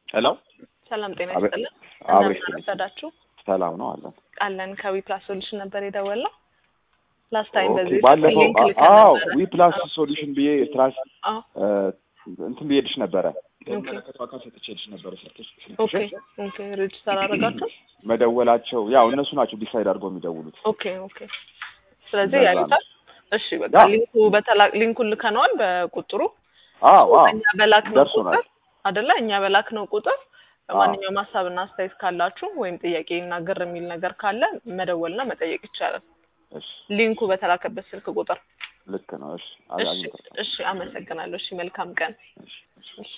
ሄሎ ሰላም ጤና አቤት። ይስጥልን። አብሬ እንደምን አረፈዳችሁ? ሰላም ነው አለን። አለን ከዊ ፕላስ ሶሉሽን ነበር የደወልነው ላስት ታይም ኦኬ፣ በዚህ ባለፈው ሊንክ ልከን አዎ ነበረ። ዊ ፕላስ ሶሉሽን ብዬ ትራስ አዎ እንትን ብዬልሽ ነበረ ኦኬ አካል ሰጥቼልሽ ነበረ ሰርተሽ ኦኬ ኦኬ ሬጅስተር አደረጋችሁ? መደወላቸው ያው እነሱ ናቸው ዲሳይድ አድርገው የሚደውሉት። ኦኬ ኦኬ ስለዚህ እንደዛ ያዩታል። እሺ በቃ ያ። ሊንኩ በተላ ሊንኩን ልከነዋል በቁጥሩ አዎ አዎ እኛ በላክ ነው ደርሶናል። ቁጥር አይደለ? እኛ በላክ ነው ቁጥር ማንኛውም ሀሳብና አስተያየት ካላችሁ ወይም ጥያቄ ይናገር የሚል ነገር ካለ መደወልና መጠየቅ ይቻላል። እሺ ሊንኩ በተላከበት ስልክ ቁጥር። ልክ ነው። እሺ እሺ አግኝተሻል። እሺ፣ አመሰግናለሁ። እሺ መልካም ቀን። እሺ እሺ እሺ